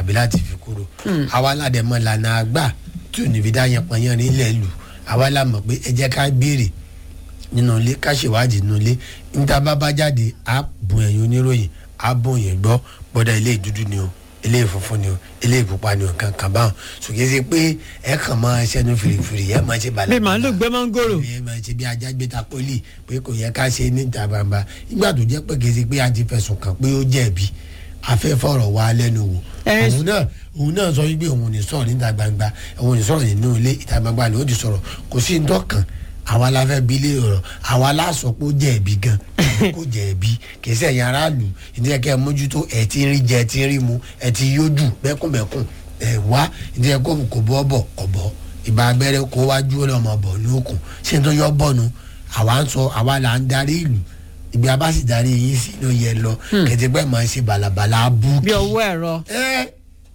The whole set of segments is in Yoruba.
àbí láti fi kúrò àwa ládẹ̀mọ́ lànà àgbà tí ò ní fi dá yanpanyan nílẹ̀ lù àwa la mọ̀ pé ẹ jẹ́ ká béèrè nínú ilé ká ṣèwádìí nínú ilé níta bá bá jáde á bùn ẹ̀yin oníròyìn á bùn yẹn gbọ́ gbọ́dọ̀ ilé ìdúdú ni o ilé ìfunfun ni o ilé ìpupa ni o kankan báwọn sòkè sí pé ẹ kàn máa ṣẹnu fìrìfìrì ẹ máa ṣe bàlá bí màálù gbé mángòrò ẹ máa ṣe bí ajá gbé ta pólì pé kò yẹ ká ṣe níta gbangba nígbà tó jẹ́ pé kì í ṣe pé a ti fẹ̀sùn kàn pé ó jẹ̀bi afẹ́fọ̀rọ̀ wa lẹ́nu wò Ẹ- òun náà òun náà sọ wípé òun ò ní sọ̀rọ̀ níta gbangba òun ò ní sọ̀rọ̀ nínú ilé ìta gbangba ló ti sọ̀rọ̀ kò sí ní dọ́kàn àwa la fẹ́ bi ilé ọ̀rọ̀ àwa la sọ pé ó jẹ̀bi gan kò jẹ̀bi kì í sẹ̀yìn aráàlú ìdílé kẹ́ ẹ mójútó ẹ̀ ti ń rí jẹ ẹ̀ ti ń rí mu ẹ̀ ti yójú bẹ́kùnbẹ́kùn ẹ̀ wá ìdílé kó kò bọ́ bọ̀ kọ̀ bọ́ ìbá abẹ́rẹ́ kó wájú ọlọ́mọ bọ̀ ní òkun ṣé n tó yọ bọ́nu àwa ń sọ àwa là ń darí ìlú ìgbé abá sì darí yín sí ló yẹ lọ kẹtẹgbẹ́ máa ń ṣe bàlàbàlà abúkì. bí ọwọ́ ẹ̀rọ ẹ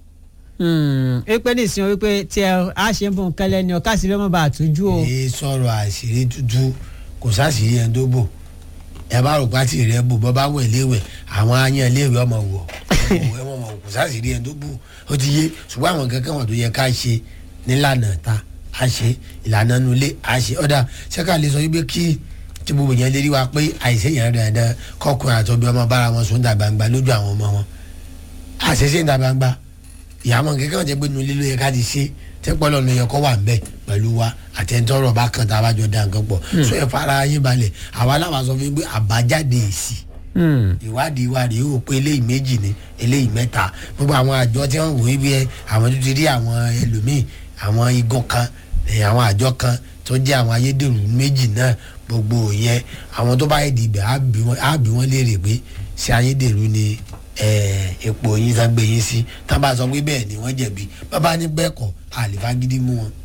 wípé nísìnyí wípé tí ẹ á ṣe ń bọ̀ nkẹ́lẹ́ ni ọ̀ká sí lọ́mọ bá àtújú o ẹ sọ̀rọ̀ àṣírí tútù kò sáṣìírí ẹni tó bò ẹ bá rò pátì rẹ bò bọ́ bá wẹ̀ léwẹ̀ àwọn ayan léwẹ̀ ọmọ wọ̀ ẹ mọ̀ mọ̀ kò sáṣìírí ẹni tó bò ó ti yé ṣùgbọ́n àwọn kankan wọn tó yẹ ká ṣe nílànà ta a ṣe ìlànà nulẹ̀ a ṣe ọ̀dà ṣẹ́ká lè sọ wípé kí tí gbogbo yẹn lérí wa pé àìsè yẹn rẹ̀ dán kọ́kùnrin àtọ́bí ọmọ bára wọn sùn dà gbangba lójú àwọn ọmọ wọn àṣẹṣe ń dà gbangba ìyàmọ̀ kẹ́kẹ́ wọn jẹ́ pé nulẹ̀ ló yẹ ká ti ṣe tẹ́pọ̀lọ́ ló yẹ kó wà nbẹ pẹ̀lú wa àtẹ̀ntọ́rọ̀ bá kan tá a bá jọ da nǹkan pọ̀ so ẹ fara yín balẹ̀ àwa làwọn sọ fún yín pé àbájáde èsì ìwádìí ìwádìí yóò pé eléyìí méjì ni eléyìí mẹ́ta gbogbo àwọn àjọ tí wọ́n wò ó bí ẹ àwọn tó ti rí àwọn ẹlòmíì àwọn igun kan ẹ, àwọn àjọ kan tó jẹ́ àwọn ayédèrú méjì náà gbogbo yẹn àwọn tó bá yẹ di ibẹ̀ á bí wọn- á bí wọ́n léèrè pé ṣé ayédèrú ni ẹ, epo yín tán gbé yín sí tá a bá sọ pé bẹ́ẹ̀ ni wọ́n jẹ̀bi bàbá ní bẹ́ẹ̀ kọ́ àlìfagídí mú wọn.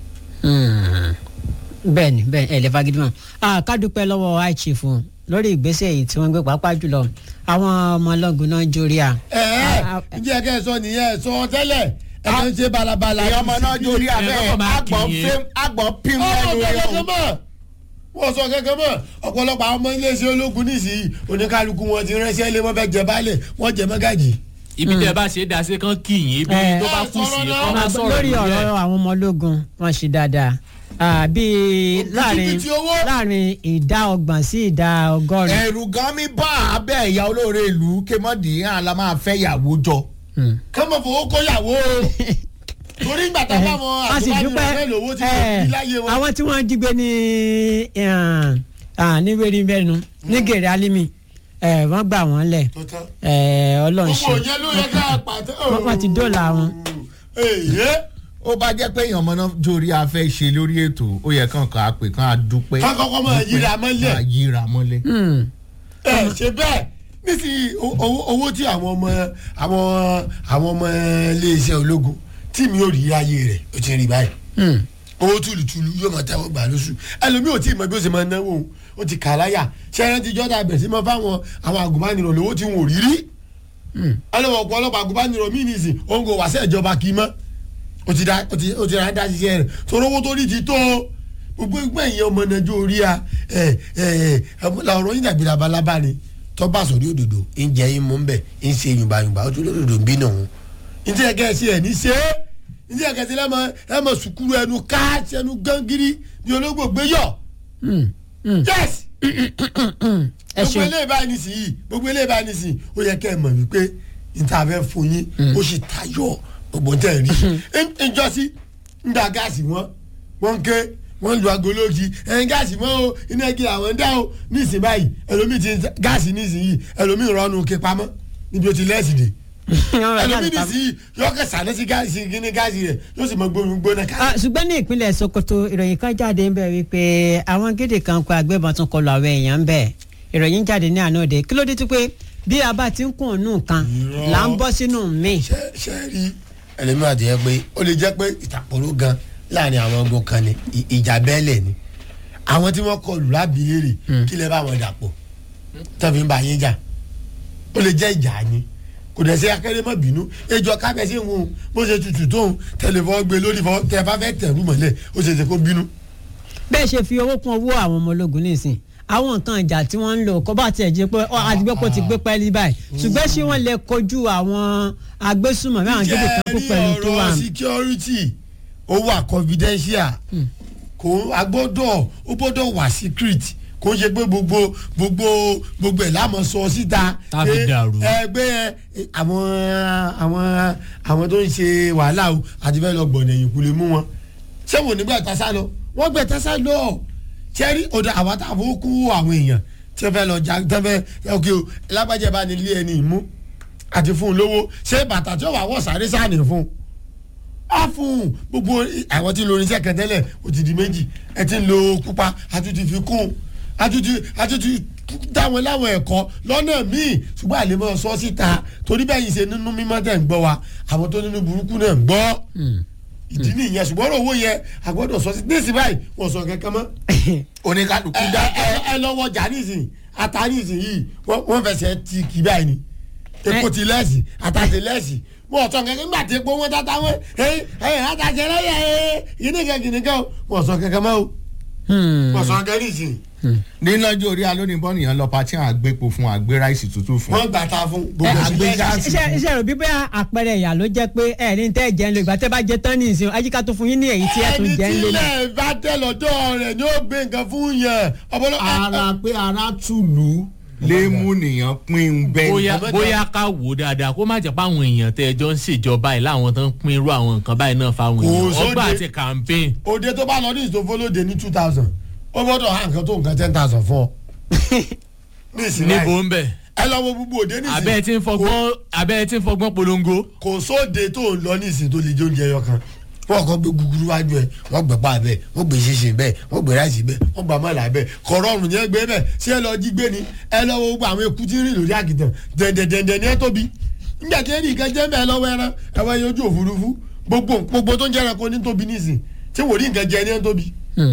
bẹ́ẹ̀ ni bẹ́ẹ̀ ẹ̀ lè fagídí mọ́ ká dúpẹ́ lọ́wọ́ àìchìfù lórí ìgbésẹ̀ yìí tí wọ́n gbé pàápàá jùlọ àwọn ọmọ ọlọ́gun náà jórí à. ẹ ẹ ǹjẹ́ kẹ́ ẹ sọ nìyẹn ẹ sọ tẹ́lẹ̀ ẹ kàn ń ṣe balabala. ìyá ọmọ náà jórí abẹ́ kọ́kọ́ máa àgbọ̀n kì í. fíìm àgbọ̀n píìm ọ̀rọ̀ lẹ́nu rẹ̀ kankan mọ̀ wọ́n sọ kankan mọ̀ ọ̀pọ̀lọpọ̀ àwọn ọmọ iléeṣẹ́ ológun nísìnyí oníkálukú wọn ti ránṣẹ́ ilé wọn fẹ́ jẹ baálẹ̀ wọ́n jẹ mọ́gàjì. ibi tẹ bá ṣe é dasẹ́ kan kì í ibi Eh. tó bá kù sí Eh, kọ́ máa sọ̀rọ̀ lórí lórí ọ̀rọ̀ ẹ̀. àwọn ọmọ ológun wọ́n ṣe dáadáa Ah, bíi láàrin Òbítíbitì owó. láàrin ìdá ọgbọ̀n sí ìdá ọgọ́rin. ẹ̀rù gan mi bá abẹ́ ìyá olóore ìlú kémọ́dì hàn la máa fẹ́ yàwó jọ. Hmm. kọ́mọ̀ fowó kó yàwó o torí ìgbà tá a bá wọn a sì àtúbánirọ̀ dúpẹ́ fẹ́ lówó tí ẹ̀, wọ́n fi láyé wọn. àwọn tí wọ́n jí gbé ní ní wẹ́rìnbẹ́nu ní gèrè alimi ẹ̀, wọ́n gbà wọ́n lẹ̀ tó tán. ẹ̀, ọlọ́run gbogbo ṣe yẹn ló yẹ ká pàtẹ. Wọ́n- wọ́n ti dóòlà wọn. èyí ó bá jẹ́ pé èèyàn ọmọ náà jórí afẹ́ ṣe lórí ètò ó yẹ kàn kàn á pè kàn á dúpẹ́. ká kọ́kọ́ máa yíra mọ́lẹ̀. Kàn á yíra mọ́lẹ̀. Hmm. ẹ ṣe bẹ́ẹ̀ nísìnyí o- owó owó tí àwọn ọmọ àwọn àwọn ọmọ iléeṣẹ́ ológun tí mi ò rí ayé rẹ̀ ó ti rí báyìí Hmm. owó túlùtúlù yóò máa tẹ́wọ́ gbà lóṣù ẹlòmíì ò tí ì mọ bí ó ṣe máa náwó òun ó ti kà á láyà ṣẹ́yìn ti jọ́dá bẹ̀ sí mọ́ fáwọn àwọn àgùnbánirọ̀ lówó tí wọn ò rí rí ẹlòmíì ọ̀pọ̀ ọlọ́pàá àgùnbánirọ̀ míì nìsín òun kò wá sí ìjọba kì í mọ́ ó ti dá ó ti ó ti rà dá ṣiṣẹ́ rẹ̀ torí owó tó rí ti tó gbogbo ẹgbẹ́ yẹn ọmọ nàìjọ orí a ẹ ẹ ẹ ọ̀rọ̀ yín dàbí labalábá ni tọ́ba sọ̀rí òdòdó ń jẹ́ yín mú bẹ̀ ń ṣe yùnbáyùnbá ó tún lódòdó ń bínú òun ní tí ẹ̀kẹ́ sí ẹ̀ ní ṣe é ní tí ẹ̀kẹ́ sí lẹ́mọ ẹ̀mọ sùkúrú ẹnu káàtì ẹnu gangiri ní ológbò gbé yọ Hmm. Hmm. yes ẹ gbogbo ṣeun eléyìí báyìí nísìnyí gbogbo eléyìí báyìí nísìnyí ó yẹ kẹ́ ẹ mọ̀ wípé níta fẹ́ fún yín ó sì tayọ gbogbo tẹ̀ rí ìjọsí ń da gáàsì wọn wọn ké wọn lu agolóògì ẹyin gáàsì wọn o iná igi àwọn ń dá o nísìnyí báyìí ẹlòmíì ti gáàsì nísìnyí ẹlòmíì rọnù ké pamọ́ níbi ó ti lẹ́sìn dé ẹlòmíì nísìnyí yọ kẹ sàlẹ̀ sí gáàsì kíní gáàsì rẹ̀ yóò sì mọ gbóyún gbóná ká. Ah, ṣùgbọ́n ní ìpínlẹ̀ Sokoto ìròyìn kan jáde ń bẹ̀ wípé àwọn gédè kan kó agbébọn tún kọlu àwọn èèyàn ń bẹ̀ ìròyìn jáde ní àná òde kí ló dé tó pé bí a bá ti ń kún ònú kan Irọ́. là ń bọ́ sínú mi. ṣe ṣe rí ẹlẹ́mìí àti ẹ pé ó lè jẹ́ pé ìtàpọ̀rọ̀ gan láàrin àwọn ogun kan ni ì- ìjà bẹ́ẹ̀lẹ̀ ni àwọn tí wọ́n kọlù lábìlérè kí lè bá wọn dàpọ̀ tọ́fi ń bá yín jà ó lè jẹ́ ìjà ni kò dẹ̀ sí akéré mọ́ bínú ejò kábẹ́sí ń hun bó ṣe tutù tóun tẹlifọ́ gbé lórí fọ́ tẹ bá fẹ́ tẹ̀rù mọ́lẹ̀ ó ṣe ṣe kó bínú. bẹ́ẹ̀ ṣe fi owó kún owó àwọn ọmọ ológun nísìn àwọn nǹkan ìjà tí wọ́n ń lò kó bá tiẹ̀ jẹ́ pé ọ àdìgbẹ́pọ̀ ti gbé pẹ́ẹ́lí báyìí ṣùgbọ́n ṣé wọ́n lè kojú àwọn agbésùnmọ̀ àwọn gidi kan kú pẹ̀lú tó wà. ọ̀rọ̀ security ó wà confidential kò a gbọ́dọ̀ ó gbọ́dọ̀ wà secret kò ń ṣe pé gbogbo gbogbo gbogbo ẹ̀ lámọ̀ sọ síta Tá fi pé dàrú. ẹgbẹ́ ẹ, àwọn àwọn àwọn tó ń ṣe wàhálà o àti fẹ́ lọ gbọ̀nà ẹ̀yìn kú lè mú wọn ṣé wò nígbà tásá lọ wọ́n gbẹ tásá lọ ṣẹ́rí ọ̀dà àwọn táwọn kú àwọn èèyàn tí wọ́n fẹ́ lọ jà tí wọ́n fẹ́ ok o lágbájá bá ní ilé ẹni ìmú àti fún un lówó ṣé bàtà tí ó wà wọ̀ sáré sáà ní fún un á fún un gbogbo àwọn tí ń lo irinṣẹ́ kan tẹ́lẹ̀ ó ti di méjì ẹ ti ń lo pupa àtúntì fi kún àtúntì àtúntì dáwọn láwọn ẹ̀kọ́ lọ́nà míì ṣùgbọ́n àlè máa sọ síta torí bẹ́ẹ̀ yìí ṣe nínú mímọ́ tẹ̀ ń gbọ́ wa àwọn tó nínú burúkú náà ń gbọ́ ìdí nìyẹn ṣùgbọ́n ọ̀rọ̀ owó yẹn àgbọ̀dọ̀ sọ sí níìsín báyìí wọ́n sọ kankan mọ́ oníkálukú ẹ dá ẹ- ẹ lọ́wọ́ jà nísìn ata nísìn yìí wọ́n wọ́n fẹsẹ̀ ti kì báyìí ni epo ti lẹ́sì ata ti lẹ́sì wọ́n sọ kankan nígbà tí epo wọn tata wọn ẹyìn ẹyìn ata jẹ lẹ́yìn ẹyìn yìí nìkan kìíní kan wọ́n sọ kankan mọ́ o wọ́n sọ kankan nísìn ní lọ́jọ́ orí alónìí bọ́nìyàn lọ pati àwọn àgbépo fún àgbé ráìsì tútù fún. wọ́n gbà ta fún ẹ gbogbo àgbẹ̀ ẹ̀sìn gáàsì. iṣẹ́ iṣẹ́ rẹ̀ bí bẹ́ẹ̀ àpẹẹrẹ ìyà ló jẹ́ pé ẹ̀ ní tẹ́ jẹ́ ń lo ìgbà tẹ́ bá jẹ tán ní ìsìn ajíká tó fún yín ní èyí tí ẹ̀ tún ẹni jẹ́ ń tí lé náà. ilẹ̀ bá tẹ lọ́dọ̀ rẹ̀ ni ó gbé nǹkan fún yẹn ọpọlọ ara pé ara tùlù lè mú nìyàn pín un bẹ́ẹ̀. bóyá ọmọdé- bóyá ká wò ó dáadáa kó má jẹ́ pé àwọn èèyàn tẹ́ ẹjọ́ ń ṣèjọba yìí láwọn tó ń pín irú àwọn nǹkan báyìí náà fáwọn Kò èèyàn sóde. ọgbà àti campaign òde tó bá lọ ní ìsòfólóde ní two thousand ó gbọ́dọ̀ hàn nǹkan tó nǹkan ten thousand fún ọ. ní ìsìn báyìí. níbo ń bẹ̀ ẹ lọ wo gbogbo òde nísìnyí abẹ́ ẹ ti ń fọgbọ́n abẹ́ ẹ ti ń fọgbọ́n polongo kò sóde tó ń lọ nísìnyí tó lè jẹ oúnjẹ ẹyọ kan wọn kàn gbé gúgúrú wájú ẹ wọn gbẹ pa bẹ́ẹ̀ wọn gbé ṣinṣin bẹ́ẹ̀ wọn gbé ráìsì bẹ́ẹ̀ wọn gbà mọlà bẹ́ẹ̀ kọrọrùn yẹn gbé bẹ́ẹ̀ ṣé ẹ lọ jí gbé ni ẹ lọ wo gbogbo àwọn eku tí ń rìn lórí àkìtàn dẹ̀ndẹ̀dẹ̀ndẹ̀ ni ẹ tóbi nígbà tí ẹnì kan jẹ́ bẹ́ẹ̀ lọ́wọ́ ẹran ẹwà yẹn ojú òfurufú gbogbo gbogbo tó ń jẹ́ ẹranko ní tóbi nísìn tí wòlíì nǹkan jẹ ní ẹ tóbi.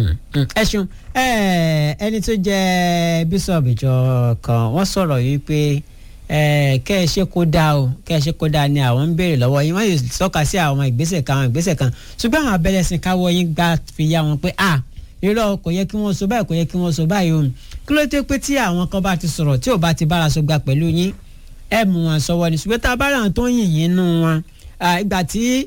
ẹ ṣeun ẹ, ẹni tó jẹ́ bíṣọ̀bù ìjọ kan wọ́n sọ̀rọ̀ yìí pé ẹ, kẹ́ ẹ ṣe kó dáa o kẹ́ ẹ ṣe kó dáa ni àwọn ń béèrè lọ́wọ́ yín wọ́n yóò tọ́ka sí àwọn ìgbésẹ̀ kan àwọn ìgbésẹ̀ kan ṣùgbọ́n àwọn abẹ́rẹ́ sin káwọ́ yín gbá fi yá wọn pé ah irọ́ kò yẹ kí wọ́n sọ báyìí kò yẹ kí wọ́n sọ báyìí o kí ló dé pé tí àwọn kan bá ti sọ̀rọ̀ tí ò bá ti bára sọ gbà pẹ̀lú yín ẹ mú wọn sọwọ́ ni ṣùgbọ́n tá a bá rà wọn tó ń yìn yín nù wọn ah, ìgbà tí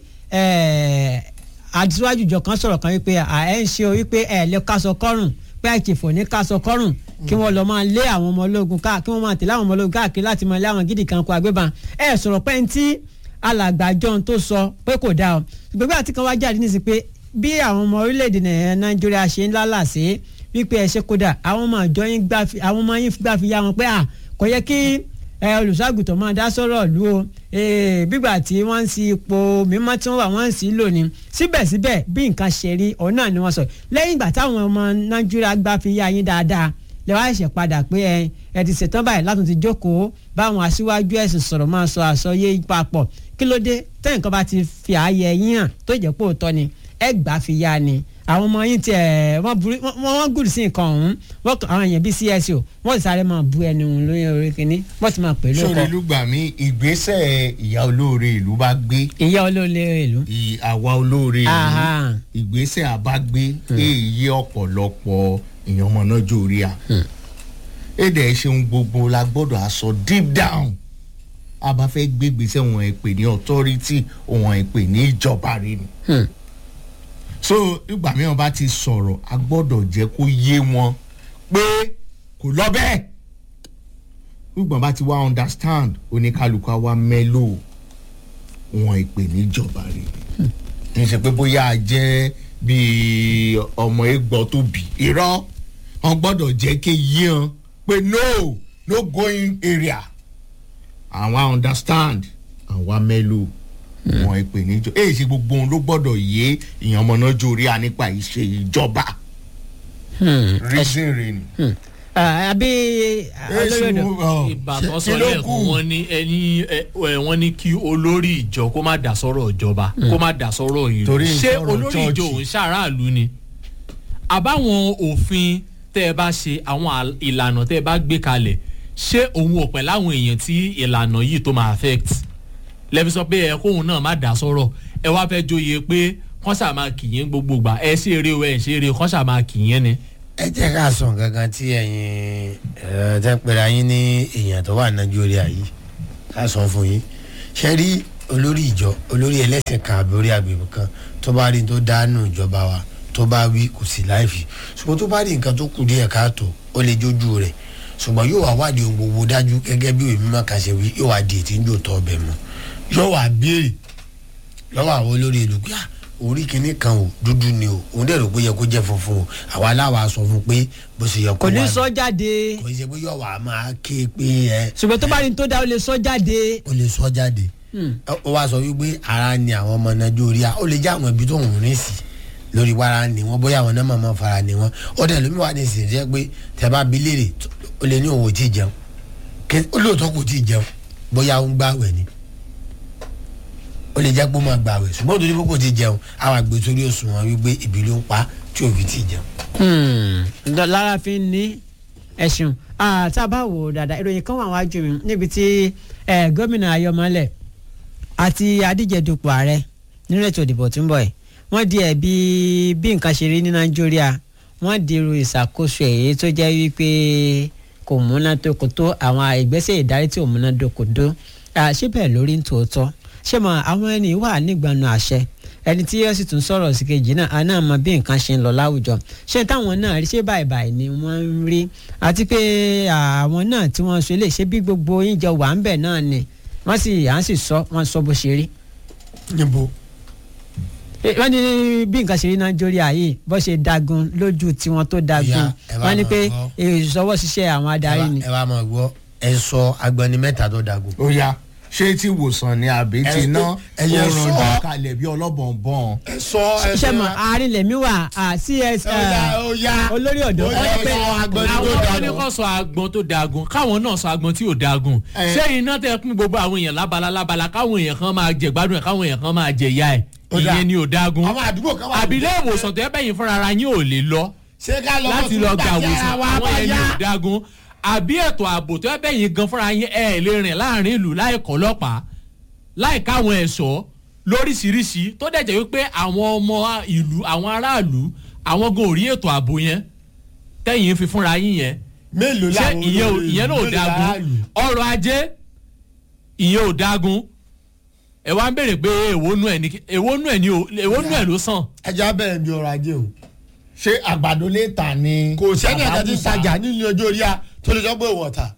ẹ, àdìsíwájú ìjọ kan sọ̀rọ̀ kan wípé à ẹ̀ ń ṣe o wípé ẹ̀ lè kásọ kọ́rùn pé àìkèfò ní kásọ kọ́rùn kí wọ́n lọ máa lé àwọn ọmọ ológun káà kí wọ́n máa tẹ̀lé àwọn ọmọ ológun káàkiri láti máa lé àwọn gidi kan kó agbébọn ẹ̀ sọ̀rọ̀ pé ní tí alàgbàjọ tó sọ pé kò dáa o gbogbo àti kan wá jáde ní sí pé bí àwọn ọmọ orílẹ̀-èdè Nàì- Nàìjíríà ṣe ń lálàsé wípé ẹ ṣe kódà àwọn ọmọ àjọ yín gbà fi àwọn ọmọ yín gbà fi yá wọn pé à kò yẹ kí ẹ olùṣọ́àgùtàn máa dá sọ́rọ̀ lù ó ee, bígbà tí wọ́n ń si ipò mímọ́ tí wọ́n wà wọ́n ń sí lò ní síbẹ̀síbẹ̀ bí nǹkan ṣe rí òun náà ni wọ́n sọ lẹ́yìn ìgbà táwọn ọmọ nàìjíríà gbà fi yá yín dáadáa lè wá ṣẹ̀ padà pé ẹ ẹ ti ṣetán báyìí látún ti jókòó báwọn aṣíwájú ẹ̀sìn sọ̀rọ̀ máa sọ àsọyé papọ̀ kí ló dé tẹ́yìn kan bá ti fi ààyè yín hàn tó jẹ́ pé òótọ́ ni ẹ gbà fi yá ni àwọn ọmọ yín tiẹ̀ wọ́n burú wọ́n wọ́n gùn sí nǹkan ọ̀hún wọ́n kàn- àwọn èèyàn bíi CSO wọ́n sì sáré máa bu ẹni òun lórí orí kínní wọ́n sì máa pè é sórí lóko lùgbà mi ìgbésẹ̀ ìyá olóore ìlú bá gbé ìyá olóòlé ìlú. ì- àwa olóore ìlú Aha. ìgbésẹ̀ àbágbé èyí ọ̀pọ̀lọpọ̀ èèyàn ọmọ náà jórí à. èdè ṣeun gbogbo la gbọ́dọ̀ aṣọ deep down a bá fẹ́ gbé gbèsè wọn ẹ̀ pè ní authority wọn ẹ̀ pè ní ìjọba rẹ̀ ni. Hmm. so ìgbà mìíràn bá ti sọ̀rọ̀ a gbọ́dọ̀ jẹ́ kó yé wọn pé kò lọ bẹ́ẹ̀ ìgbà bá ti wá understand oníkálukú á wá mẹ́lò wọn ìpè níjọba rẹ̀ ni kì í ṣe pé bóyá a jẹ́ bíi ọmọ egbò tó bì irọ́ wọn gbọ́dọ̀ jẹ́ kí yíyan pé no no going area àwọn understand àwọn mẹ́lò wọn ìpè níjọ èyí ṣe gbogbo ohun ló gbọ́dọ̀ yé ìyẹn ọmọ náà jórí a nípa ìṣe ìjọba reason rẹ̀ ni. àbí olóyèdè ìbátan sọ kí ló lẹ́ẹ̀kan kù? wọ́n ní ẹni ẹ, ẹ, wọ́n ní kí olórí ìjọ kó má dá sọ́rọ̀ ìjọba kó má dá sọ́rọ̀ ìlú Torí ń ṣé sọ̀rọ̀ olórí ìjọ chọ́ọ̀chì. òun ṣàráàlú ni àbáwọn òfin tẹ́ ẹ bá ṣe àwọn àl- ìlànà tẹ́ ẹ bá gbé kalẹ̀ ṣé òun ò pẹ̀ láwọn èèyàn tí ìlànà yìí tó máa affect lẹ́fi sọ pé ẹ kóun náà má dá sọ́rọ̀ ẹ wá fẹ́ joyè pé kọ́sà máa kì yín gbogbo gbà ẹ ṣe eré o ẹ ṣe eré kọ́sà máa kì yín ni. ẹ jẹ́ ká sọ nǹkan kan tí ẹ̀yin ẹ̀ tẹ́ pera yín ní èèyàn tó wà nàìjíríà yìí ká sọ fún yín ṣe rí olórí ìjọ olórí ẹlẹ́sìn kan àbí orí agbègbè kan tó bá rí tó dánú ìjọba wa tó bá wí kò sí láìfi ṣùgbọ́n tó bá rí nǹkan tó kù díẹ̀ káàtó ó lè jójú rẹ̀ ṣùgbọ́n yóò wá wádìí ohun gbogbo dájú gẹ́gẹ́ bí òye mímọ́ kan ṣe wí yóò wá di ètí ń jò tọ́ ọbẹ̀ mu yóò wá béèrè lọ́wọ́ àwọn olórí ìlú pé ah orí kinní kan o dúdú ni o òun dẹ̀ rò pé yẹ kó jẹ́ funfun o àwa aláwa sọ fún pé bó ṣe yẹ kó kò ní wà sọ jáde kò ṣe pé yóò wá máa ké pé ẹ ṣùgbọ́n tó bá rí ní tó dá ó lè sọ jáde. ó lè sọ jáde ó wá sọ wípé ara ni àwọn ọmọ nàìjíríà ó lè jẹ́ àwọn ibi tó ń rìn sí lórí wàrà ni wọn bóyá àwọn náà máa máa fara ni wọn ó dẹ̀ lómi wà ní ìsìn jẹ́ pé tẹ bá bi léèrè ó lè ní òun ò tí ì jẹun Ké- ó lóòótọ́ kò tí ì jẹun bóyá ó ń gbàwẹ̀ ni ó lè jẹ́ pé ó máa gbàwẹ̀ ṣùgbọ́n òtún ní pé kò tí ì jẹun àwọn àgbẹ̀ sórí òṣùwọ̀n wípé ìbí ló ń pa tí ò fi tí ì jẹun. Hmm, lára fi ń ní ẹ̀sùn tá a bá wò ó dáadáa ìròyìn kan wà wájú mi níbi tí eh, gómìnà ayọ̀mọ́lẹ̀ àti adíjedupò ààrẹ nínú ètò ìdìbò tó ń bọ̀ yìí wọ́n di ẹ̀bi bí nǹkan ṣe rí ní nàìjíríà wọ́n di irú ìṣàkóso èyí tó jẹ́ wípé kò múnádóko tó àwọn ìgbésẹ̀ ìdarí tí ò múnádóko tó Ah, ṣé bẹ́ẹ̀ lórí ń tòótọ́ ṣé mo àwọn ẹni wà nígbàánu àṣẹ ẹni tí yóò sì tún sọ̀rọ̀ sí kejì náà àná mọ bí nǹkan ṣe ń lọ láwùjọ ṣé táwọn náà rí ṣé báyìí báyìí ni wọ́n ń rí àti pé àwọn náà tí wọ́n sọ lè ṣe bí gbogbo yín jọ wà ń bẹ̀ náà ni wọ́n sì à ń sì sọ wọ́n sọ bó ṣe rí. níbo Eh, wọ́n ní bí nǹkan ṣe rí nàìjíríà yìí bó ṣe dagun lójú tiwọn tó dagun Ìyá, ẹ bá wọ́n ní máa pé gbọ́. ìṣọwọ́ ṣiṣẹ́ àwọn adarí ni. ẹ wá máa gbọ́ ẹ sọ agbani mẹ́ta tó dagun. ó yá ṣé tí ìwòsàn ni àbí Ẹ- ti ná ẹ̀yẹ ó ràn sọ. dà kalẹ̀ bí ọlọ́bọ̀nbọ̀n. ẹ sọ ẹ ṣe mọ àárín lèmi wà à, cs eh, olórí ọ̀dọ́ Ó yá, ẹ pé sọ agbani tó àwọn dagun. ọmọ ní kò sọ agbọn tó dagun káwọn náà sọ agbọn tí ò dagun Ẹ. ṣé iná tẹ pín gbogbo àwọn èèyàn lábala lábala káwọn èèyàn kan máa jẹ gbádùn ẹ káwọn èèyàn kan máa jẹ ìyá ẹ Ó dáa. ìyẹn ni ò dagun àwọn àdúgbò kan wà. àbílẹ̀ ìwòsàn tẹ́ bẹ́yìn fúnra ara yín ò lè lọ ṣé ká lọ láti lọ gba àwòsàn àwọn yẹn ni ò dagun àbí ètò ààbò tẹ́ bẹ́yìn gan fúnra yín ẹ lè rìn láàrin ìlú láì kọ́ ọlọ́pàá láì káwọn ẹ̀ṣọ́ lóríṣiríṣi tó dẹ̀ jẹ́ wípé àwọn ọmọ ìlú àwọn aráàlú àwọn gan ò rí ètò ààbò yẹn tẹ́yìn fi fúnra yín yẹn mélòó ṣé làwọn ìyẹn ò olórí ìyẹn náà ò mélòó dagun làálù? ọrọ̀ ajé ìyẹn ò dagun ẹ wá ń béèrè pé èwo nú ẹ ní èwo nú ẹ ní o èwo nú ẹ ló sàn. ẹja bẹ̀rẹ̀ bí ọrọ̀ ajé o. ṣé àgbàdo lè tà ní. kò sẹ́ni ẹ̀ka tí ń àbábùsà? tajà nínú ọjọ́ orí a tó lè sọ pé òun ọ̀tà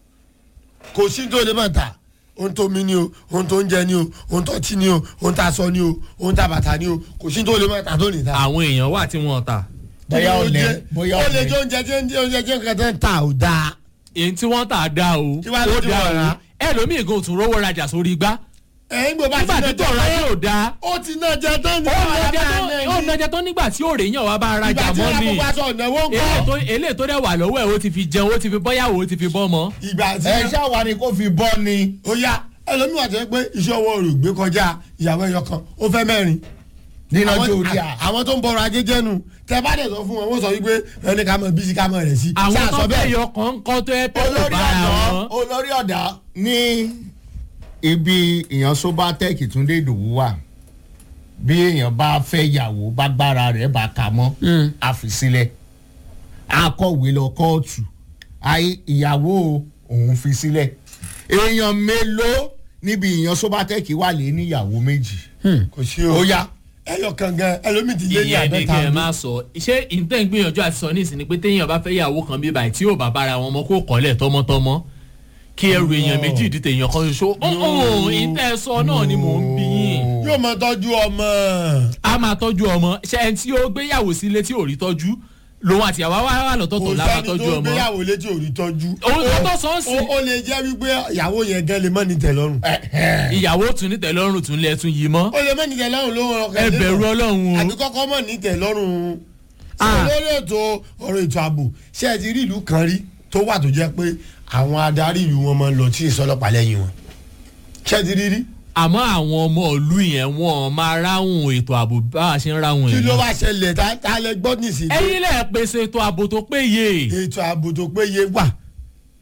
kò sí tó lè máa tà ohun tó mi ni o ohun tó ń jẹ ni o ohun tó ti ni o ohun tá a sọ ni o ohun tá a bàtà ni o kò sí tó lè máa tà tó lè ta. àwọn èèyàn wà tí wọn ta bóyá Kí ló ọ̀lẹ́ jẹ́? bóyá ó lè ọ̀lẹ́. jẹ oúnjẹ tí oúnjẹ oúnjẹ tí nǹkan tẹ́ ń ta ò dáa. èyí tí wọ́n tà dá o Kí wàá ló ó ti dá wọ̀ o rà? ẹlòmíì gan tún rówó rajà sórí igbá ẹ̀ ń gbọ́ bá nígbà tí ti tọ̀rọ̀ ayé ò dáa ó ti náà jẹ tán ní ó àwọn nàjẹ ará tó náà ó ní. nàjẹ tó nígbà tí òòrè yàn wá bá rajà ìgbà tí mọ́ wọ́n ni kó aṣọ ìnáwó ń eléyìí kọ́ tó eléyìí tó dẹ̀ wà lọ́wọ́ ẹ̀ ó ti fi jẹun ó ti fi bọ́yàwó ó ti fi bọ́mọ. ìgbà tí ẹ ṣáwa ni kò fi bọ́ ni. ó yá ẹlòmíràn tó yẹ pé iṣẹ́ ọwọ́ rẹ̀ gbé kọjá ìyàwó ẹyọ kan ó fẹ́ mẹ́rin. nínú Àwọn- ọjọ́ orí à. àwọn tó ń bọrọ ajé jẹnu tẹ bá dẹ̀ sọ fún wọn wọ́n sọ wípé ẹni ká mọ bísí ká mọ rẹ̀ sí. àwọn Ṣáà tó sọ fẹ́ bẹ́ẹ̀? yọ kọ̀ọ̀kan tó ẹ pé kò olórí bára ọ̀dọ́ wọn. olórí ọ̀dà ní ibi èèyàn sobatec túndé ìdòwú wà bí èèyàn bá fẹ́ yàwó bá gbára rẹ̀ bá kà mọ́ àfisílẹ̀ akọ̀wé lọ kóòtù àì ìyàwó òun fi sílẹ̀ èèyàn mélòó níbi èèyàn sobatec wà lé níyàwó méjì kò sí o. ó yá ẹyọ kan gan ẹlòmíì ti lé ní ìyẹn ni kẹ́ ẹ àbẹ́ta máa sọ ṣé ìtẹ́ ń gbìyànjú àti sọ nísìnyí pé téèyàn bá fẹ́ yàwó kan bí báyìí tí yóò bá bára wọn mọ́ kó kọ́lẹ̀ tọmọtọmọ kí ẹrù èèyàn méjì dìtẹ̀ èèyàn kan ṣoṣo ọ̀hún ìtẹ́ sọ náà ni mò ń bí yín yóò máa tọ́jú ọmọ. a máa tọ́jú ọmọ ṣe ẹni tí ó gbéyàwó sílé tí ò rí tọ́jú lòun àti àwa wà wà kò lọ́tọ̀ọ̀tọ̀ la máa sẹ́ni tọ́jú tó ọmọ gbéyàwó létí ò rí tọ́jú. òun tó tọ́ sọ ń ó sìn ó lè jẹ́ wípé ìyàwó yẹn gan lè mọ́ ní tẹ̀lọ́rùn. ìyàwó tún ní tẹ̀lọ́rùn tún lẹ̀ tún yìí mọ́ ó lè mọ́ ní tẹ̀lọ́rùn ló ń rọkẹ́ ẹ bẹ̀rù ọlọ́run àbí o kọ́kọ́ mọ̀ ní tẹ̀lọ́rùn. Ah. ṣé lórí ètò ọ̀rọ̀ ètò ààbò ṣé ẹ ti rí ìlú kan rí tó wà tó jẹ́ pé àwọn adarí ìlú wọn máa ń lọ tí ìsọlọ́pàá lẹ́yìn wọn. ṣé ẹ ti rí rí. àmọ́ àwọn ọmọ ìlú yẹn wọn máa ráhùn ètò ààbò bá a ṣe ń ráhùn kí ló èèyàn wá ṣẹlẹ̀ tá tá lẹ gbọ́ nísìnyí. ẹ̀yin lẹ pèsè ètò ààbò tó péye ètò ààbò tó péye wà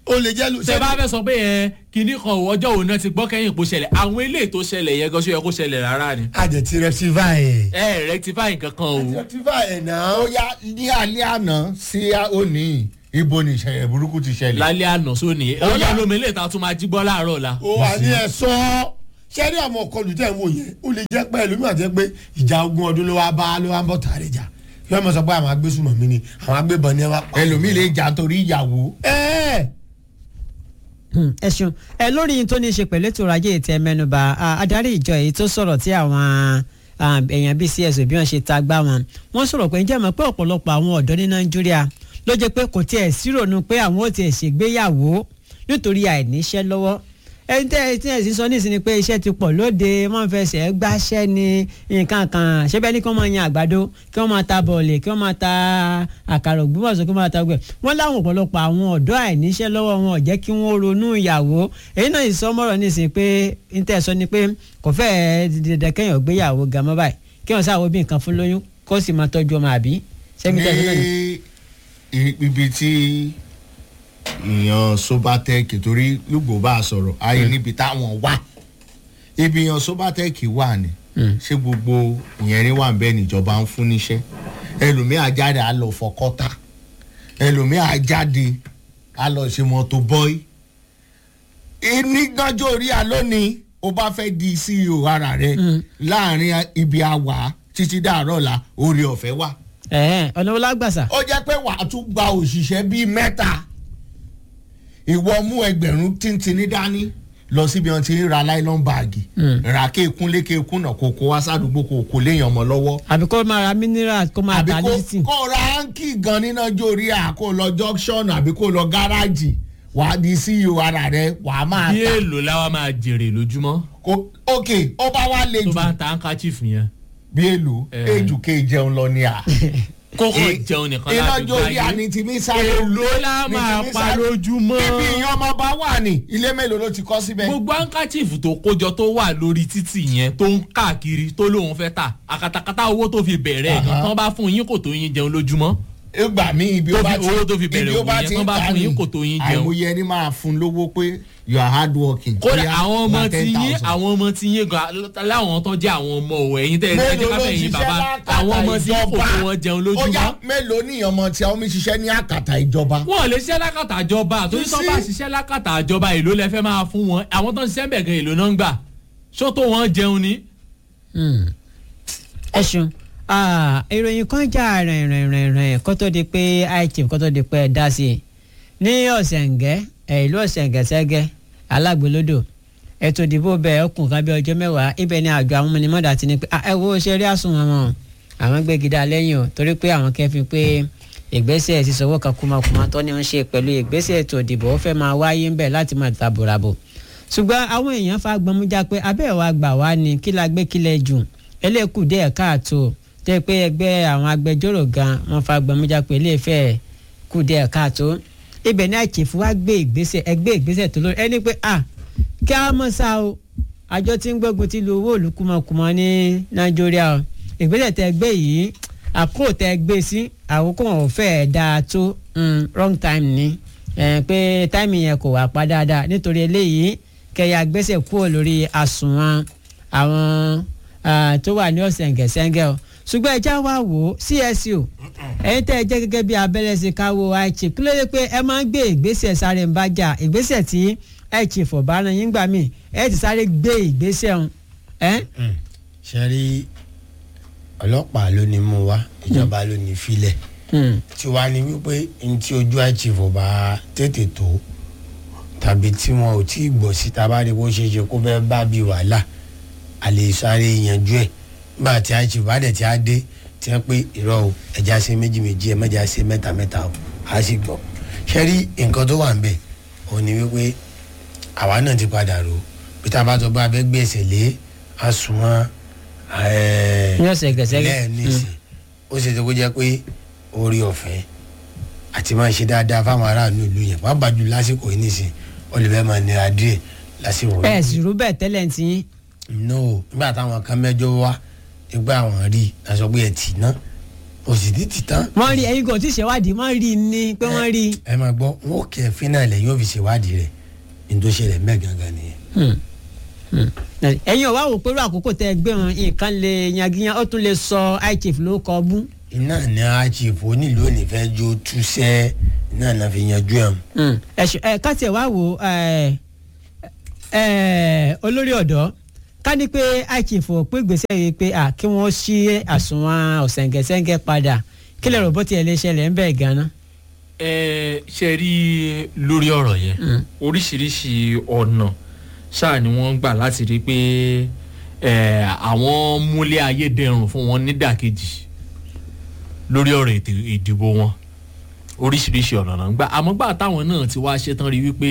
ó lè jẹ́ lu tẹ bá fẹ́ sọ pé ẹ kinní kan ò ọjọ́ òun náà ti gbọ́ kẹ́yìn kó ṣẹlẹ̀ àwọn eléyìí tó ṣẹlẹ̀ yẹn gan ṣó yẹ kó ṣẹlẹ̀ rárá ni. àjẹtí rectify ẹ̀. ẹ rectify nǹkan kan o. rectify ẹ̀ náà. ó yá ní alẹ́ àná sí òní ibo ni ìṣẹ̀lẹ̀ burúkú ti ṣẹlẹ̀. lálẹ́ àná sóni ó yá lómi ilé ìta tún máa jí gbọ́ láàárọ̀ la. ó wà ní ẹ sọ ṣẹ́rí àwọn ọkọlù tẹ̀ ń wò yẹn ó lè jẹ́ pé ẹlòmíràn jẹ́ pé ìjà ogún ọdún ló wá bá ló wá ń bọ̀ tààrẹ jà yóò mọ̀ sọ pé àwọn agbésùmọ̀ mi ni àwọn agbébọn ni ẹ wá pa. ẹlòmíì lè jà torí ìyàwó. ẹ Hmm, ẹ ṣeun ẹ lórí yín tó ní í ṣe pẹ̀lú ètò ọrọ̀ ajé ìtẹ́ mẹ́nuba ah, adarí ìjọ èyí tó sọ̀rọ̀ tí àwọn ah, èèyàn bíi cs bí wọ́n ṣe ta gbá wọn wọ́n sọ̀rọ̀ pé ǹjẹ́ mọ̀ pé ọ̀pọ̀lọpọ̀ àwọn ọ̀dọ́ ní nàìjíríà ló jẹ́ pé kò tiẹ̀ sírònú pé àwọn ò tiẹ̀ ṣègbéyàwó nítorí àìníṣẹ́ lọ́wọ́ ẹni tẹ́ ẹ tí ẹ sì sọ nísìnyí pé iṣẹ́ ti pọ̀ lóde wọ́n fẹsẹ̀ gbáṣẹ́ ní nǹkan kan ṣẹ́bẹ́ ní kí wọ́n máa yan àgbàdo kí wọ́n máa ta bọ̀ọ̀lì kí wọ́n máa ta àkàrà ògbómọ̀ṣọ́ kí wọ́n máa ta gbẹ̀ wọ́n láwọn ọ̀pọ̀lọpọ̀ àwọn ọ̀dọ́ àìníṣẹ́ lọ́wọ́ wọn ò jẹ́ kí wọ́n ronú ìyàwó èyí náà ìsọmọ́rọ̀ nísìnyí pé ní tẹ́ ẹ sọ ni pé kò fẹ́ẹ́ dandan kéèyàn gbéyàwó gan mọ́ báyìí kéèyàn sáwọ́ bí nǹkan fún lóyún kó sì máa tọ́jú ọmọ àbí sẹ́mi tẹ́ ẹ sọ náà ni. ní ibi tí ìyàn sobatec torí lùgbò bá a sọ̀rọ̀ ayé níbi táwọn wà ibi ìyàn sobatec wà ní ṣé gbogbo ìyẹn ní wà bẹ́ẹ̀ níjọba ń fún níṣẹ́ ẹlòmíì àjáde á lọ fọkọ́tà ẹlòmíì àjáde á lọ ṣe mọ́tò bọ́ì nígbàjọ́ orí àlónìí o bá fẹ́ di ceo ara rẹ láàrin ibi àwà títí dàárọ̀ la orí ọ̀fẹ́ wà ẹ̀hẹ́n, ọ̀nà wo lágbàsà. ó jẹ́ pé wàá tún gba òṣìṣẹ́ bíi mẹ́ta ìwọ mú ẹgbẹ̀rún tíntìní dání lọ síbi wọn ti ń ra nylon báàgì rà kéèkún lékèékún náà kò kó wá sádùúgbò kò kó léèyàn mọ́ lọ́wọ́ àbí kó máa ra mineral kó máa àbí ta kó lísìn. kó ra áńkì gan níná jórí à kó lọ junction àbí kó lọ gáràjì wàá di ceo ara rẹ wàá máa bí ta èèlò láwa máa jèrè lójúmọ́ kó ok ó bá wá le tó jù bá ń ta handkerchief yẹn. bí èlò Eh. èjù kéè jẹun lọ ní à. kókó Eh, jẹun nìkan iná láti jórí gbáyé. àní ti mí sáré èlò la ní ti máa mí pa sáré. lójúmọ́. ibi ìyẹn ọmọ bá wà ní ilé mélòó ló ti kọ́ síbẹ̀. gbogbo handkerchief tó kójọ tó wà lórí títì yẹn tó ń káàkiri tó lóun fẹ́ tà àkàtàkàtà owó tó fi bẹ̀rẹ̀ Aha. gan tán bá fún yín kò tó yín jẹun lójúmọ́. ìgbà mi ibi Tó ó bá fi- ti owó tó fi bẹ̀rẹ̀ ibi ó òwò bá yẹn, ti tán ń bá ta fún yín ni kò tó yín jẹun. àìmọye ẹni máa fún lówó pé you are hard working. kódà Bóyá àwọn ọmọ gba ti yín 10,000. àwọn ọmọ ti yín gan láwọn tó jẹ́ àwọn ọmọ òwò ẹ̀yin tẹ́ ẹ jẹ́ mélòó ló káfẹ́ yín ṣiṣẹ́ bàbá lákàtà àwọn ọmọ tí yín kò ìjọba? tó wọn jẹun ó yá lójúmọ́. mélòó ní ọmọ tí àwọn mi ṣiṣẹ́ ní àkàtà ìjọba. wọn ò lè ṣiṣẹ́ lákàtà àjọba àtòrí You tó see? bá ṣiṣẹ́ lákàtà àjọba èlò lẹ fẹ́ máa fún wọn àwọn tó ń ṣiṣẹ́ bẹ̀ gan èlò náà ń gbà ṣó tó wọn jẹun ni. Hmm. ẹ ṣeun Ah, ìròyìn kan jà rìnrìnrìnrìn kó tó di pé ichief kó tó di pé ẹ dá sí i ní ọ̀sẹ̀ǹgẹ́ ẹ̀ ìlú ọ̀sẹ̀ǹgẹ́ sẹ́gẹ́ alágbèlódò ètò ìdìbò bẹ́ẹ̀ ọkùn kan bí ọjọ́ mẹ́wàá ibẹ̀ ni àjọ àwọn ọmọnìmọ́dà ti ní pé "Ah, ẹ wo ṣe rí àsùnwọ̀n wọn àwọn gbégidá lẹ́yìn o torí pé àwọn kẹfin pé ìgbésẹ̀ sísọwọ́ kan kúmakúma tó ní ń ṣe pẹ̀lú ìgbésẹ̀ ètò ìdìbò ó fẹ́ máa wáyé ńbẹ̀ láti máa tàbùràbò ṣùgbọ́n àwọn èèyàn fa gbọmújà pé abẹ́ wa gbà wá ni kí la gbé kílẹ̀ jù eléèkúdé ẹ̀ káàtó tẹ́ pé ẹgbẹ́ àwọn agbẹjọ́rò gan wọ́n fa gbọmújà pé eléèfẹ́ kúdé ẹ̀ káàtó ibẹ̀ ní àìkèfù wá gbé ìgbésẹ̀ ẹgbẹ́ ìgbésẹ̀ tó lórí ẹni pé à kí a mọ̀ sá o àjọ tí ń gbógun ti lu owó òlù kùmọ̀kùmọ̀ ní nàìjíríà o ìgbésẹ̀ tẹ́ gbé yìí àkókò tẹ́ gbé sí àkókò wọn ò fẹ́ dáa tó mm, wrong time ni ẹ pé táìmì yẹn kò wá pa dáadáa nítorí eléyìí kẹyà gbèsè kúrò lórí àsùnwọ̀n àwọn ah, tó wà ní ọ̀sẹ̀ǹgẹ̀sẹ̀ǹgẹ̀ o ṣùgbọ́n ẹja wá wò ó CSO ẹ̀yin tẹ́ ẹ jẹ́ gẹ́gẹ́ bí abẹ́rẹ́ sí káwó iChief kí ló dé pé ẹ máa ń gbé ìgbésẹ̀ sáré ń bá jà ìgbésẹ̀ tí iChief ọ̀bá náà yín gbà mí ẹ ti sáré gbé ìgbésẹ̀ ọ̀hún ẹ́ ṣe rí ọlọ́pàá ló ní mú wa ìjọba ló ní filẹ̀ tí wàá ní wípé ní tí ojú àìchìfò bá tètè tó tàbí tí wọn ò tí ì gbọ́ sí tabari bó ṣe ṣe kó fẹ́ bá bí wàhálà a lè sáré yanjú ẹ̀ nígbà tí àìchìfò bá dẹ̀ tí a dé tí wọ́n pé irọ́ o ẹja ṣe méjì méjì ẹ̀ mẹ́jà ṣe mẹ́ta mẹ́ta o a sì gbọ́ ṣe rí nǹkan tó wà ń bẹ̀ òun ni wípé àwa náà ti padà rò bí tá a bá tó bá fẹ́ gbé ẹsẹ̀ lé àsùnwọ̀n ẹ̀ẹ́ ní ọ̀sẹ̀ǹgẹ̀sẹ̀ǹgẹ̀ lẹ́ẹ̀nísì ó ṣe tó kó jẹ́ pé orí ọ̀fẹ́ àti máa ṣe dáadáa fáwọn aráàlú ìlú yẹn pàápàá jù lásìkò yìí nìsín ó lè fẹ́ máa nira díẹ̀ lásìkò ẹ sì rú bẹ́ẹ̀ tẹ́lẹ̀ tí yín no nígbà táwọn kan mẹ́jọ wá nígbà àwọn rí i aṣọ pé ẹ tì ná kò sì ti ti tán. wọ́n rí ẹ̀yin gan tí ṣèwádìí wọ́n rí i ní pé wọ́n rí i. ẹ máa gbọ́ wọn ò kẹ́ fínà lẹ̀ yóò fi ṣèwádìí rẹ̀ ní tó ṣẹlẹ̀ mẹ́ gangan nìyẹn. ẹ̀yin ò wá wò pé irú àkókò tẹ́ ẹ gbé wọn nǹkan lè yangiyan ó tún lè sọ high chief ló kọ bú. iná ní àchìfò onílù òní fẹ́ jó túṣẹ́ iná náà fi yanjú ẹ̀. ẹ̀ṣẹ̀ ẹ̀ ká tiẹ̀ wá wò ẹ̀ ẹ̀ olórí ọ̀dọ́ ká ní pé high chief ò pé gbèsè yìí pé à kí wọ́n ṣí àsùnwọ̀n ọ̀sẹ̀ǹgẹ̀sẹ̀ǹgẹ̀ padà kí lè rò bó tiẹ̀ lè ṣẹlẹ̀ ń bẹ̀ gan-an. ẹ ṣe rí lórí ọ̀rọ̀ yẹn oríṣiríṣi ọ̀nà ṣáà ni wọ́n gbà láti rí pé ẹ, àwọn múlẹ̀ ayé dẹrùn fún wọn nídàkejì lórí ọ̀rọ̀ ètò ìdìbò wọn oríṣiríṣi ọ̀nà náà ń gbà àmọ́ gbà táwọn náà ti wá ṣetán rí wípé